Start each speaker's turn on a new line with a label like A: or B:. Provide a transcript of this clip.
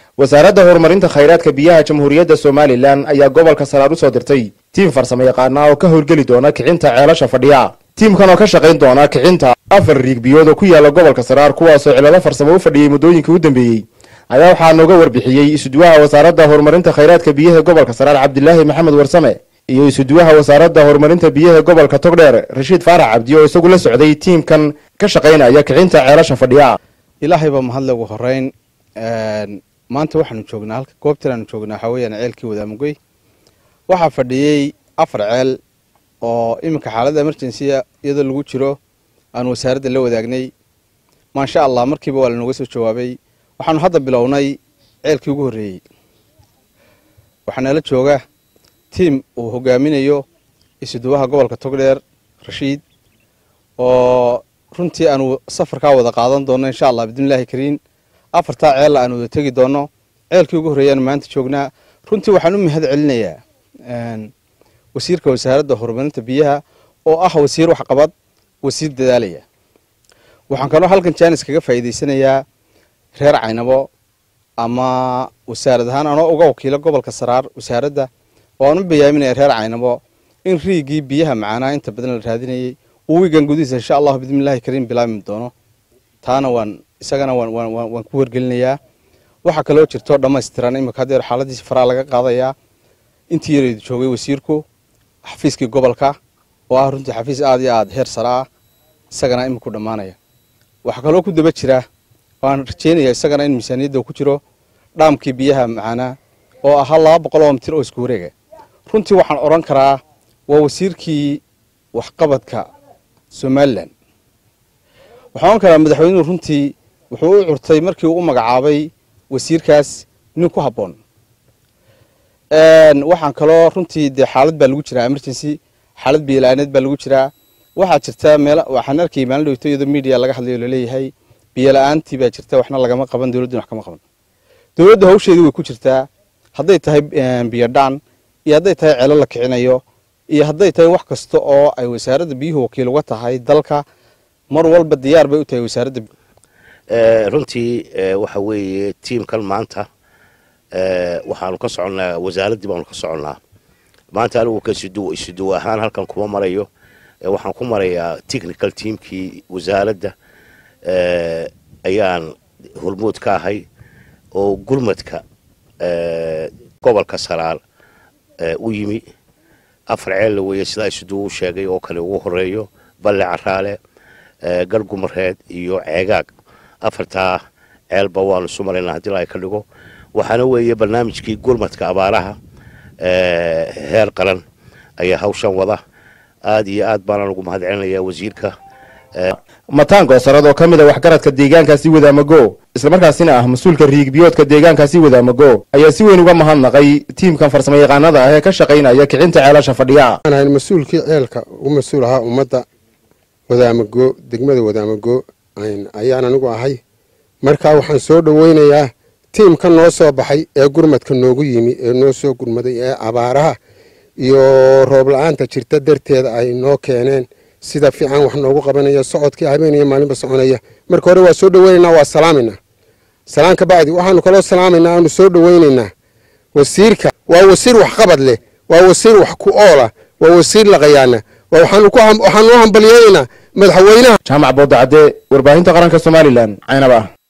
A: wasaaradda horumarinta khayraadka biyaha jamhuuriyadda somalilan ayaa gobolka saraar u soo dirtay tiim farsamo yaqaana oo ka howlgeli doona kicinta ceelasha fadhiya tiimkan oo ka shaqayn doona kicinta afar riigbiyood oo ku yaala gobolka saraar kuwaasoo cilado farsamo u fadhiyey muddooyinkii u dambeeyey ayaa waxaa nooga warbixiyey isuduwaha wasaaradda horumarinta khayraadka biyaha gobolka saraar cabdilaahi maxamed warsame iyo isuduwaha wasaaradda horumarinta biyaha gobolka togdheer rashiid faarax cabdi oo isagu la socday tiimkan ka shaqaynaya kicinta ceelasha fadhiya
B: ilaahay baa mahadle ugu horeyn maanta waxaanu joognaa halka goobtan aanu joognaa waxaa weeyaan ceelkii wadaamugoy waxaa fadhiyey afar ceel oo iminka xaaladda emergency-a iyadoo lagu jiro aan wasaaradda la wadaagnay maasha allah markiiba waa lanooga soo jawaabay waxaanu hadda bilownay ceelkii ugu horreeyey waxaanala jooga tiim uu hogaaminayo isuduwaha gobolka togdheer rashiid oo runtii aanu safarkaa wada qaadan doono insha allah bismillaahi kariin afartaa ceella aan wada tegi doono ceelkii ugu horreeyaanu maanta joognaa runtii waxaan u mahad celinayaa wasiirka wasaaradda horumarinta biyaha oo ah wasiir waxqabad wasiir dadaalaya waxaan kaloo halkan jaanis kaga faa'iidaysanayaa reer caynabo ama wasaarad ahaan anoo uga wakiilo gobolka saraar wasaaradda oo aan u bayaaminaya reer caynabo in riigii biyaha macaanaa inta badan la raadinayay uu wiigan gudihiisa insha allahu bismillahi kariim bilaabmi doono taana waan isagana waan ku wargelinayaa waxaa kaloo jirto dhammaystiran imika hadeer xaaladiisi faraa laga qaadayaa intii yareedu joogay wasiirku xafiiskii gobolka oo ah runtii xafiis aad iyo aad heer sare ah isagana iminku dhammaanaya waxaa kaloo ku daba jira waan rajeynaya isagana in miisaaniyadda ku jiro dhaamkii biyaha macaanaa oo ahaa laba boqol oo mitir oo isku wareega runtii waxaan odhan karaa waa wasiirkii waxqabadka somalilan waxaan odhan karaa madaxweynuhu runtii wuxuu u curtay markii uu u magacaabay wasiirkaas nin ku habboon waxaan kaloo runtii dee xaalad baa lagu jiraa emergency xaalad biyola'aaneed baa lagu jiraa waxaa jirta meel waxaan arkayay maalin dhowto iyadoo media laga hadlayo laleeyahay biyola'aantii baa jirta waxna lagama qaban dowladduna wax kama qaban dowladda hawsheedii way ku jirtaa hadday tahay biyodhaan iyo hadday tahay ceelo la kicinayo iyo hadday tahay wax kasta oo ay wasaaradda biyuhu wakiil uga tahay dalka mar walba diyaar bay u tahay wasaaradda
C: runtii waxa weeye tiimkan maanta waxaanu ka soconnaa wasaaraddii baanu ka soconnaa maanta anigu ka isuduw ahaan halkan kuma marayo waxaan ku marayaa technical teamkii wasaaradda ayaan hormood ka ahay oo gurmadka gobolka saraar u yimi afar ceella weeye sidaa isuduw u sheegay oo kale ugu horeeyo balle caraale gargumareed iyo ceegaag afartaa ceelba waanu isu maraynaa haddii la ka dhigo waxaana weeye barnaamijkii gurmadka abaaraha heer qaran ayaa hawshan wada aad iyo aad baanaan ugu mahad celinayaa wasiirka
A: mataan goosarad oo ka mid a waxgaradka deegaankaasi wadaamago islamarkaasina ah mas-uulka riigbiyoodka deegaankaasi wadaamago ayaa si weyn uga mahadnaqay tiimkan farsamo yaqaanada ah ee ka shaqaynaya kicinta ceelasha fadhiya
D: ahayn mas-uulkii ceelka u mas-uul ahaa ummadda wadaamago degmada wadaamago ayaan anigu ahay markaa waxaan soo dhoweynayaa tiimka noo soo baxay ee gurmadka noogu yimi ee noo soo gurmaday ee abaaraha iyo roob la-aanta jirta darteeda ay noo keeneen sida fiican wax noogu qabanaya socodkii habeenaya maalinba soconaya marka hore waa soo dhoweynaynaa waa salaaminaa salaan ka bacdi waxaanu kaloo salaamaynaa aanu soo dhoweynaynaa wasiirka waa wasiir waxqabad leh waa wasiir wax ku oola waa wasiir laqayaana waxaanu u hambalyeeynaa madaxweynaha
A: jaamac boodacadde warbaahinta qaranka somalilan caynaba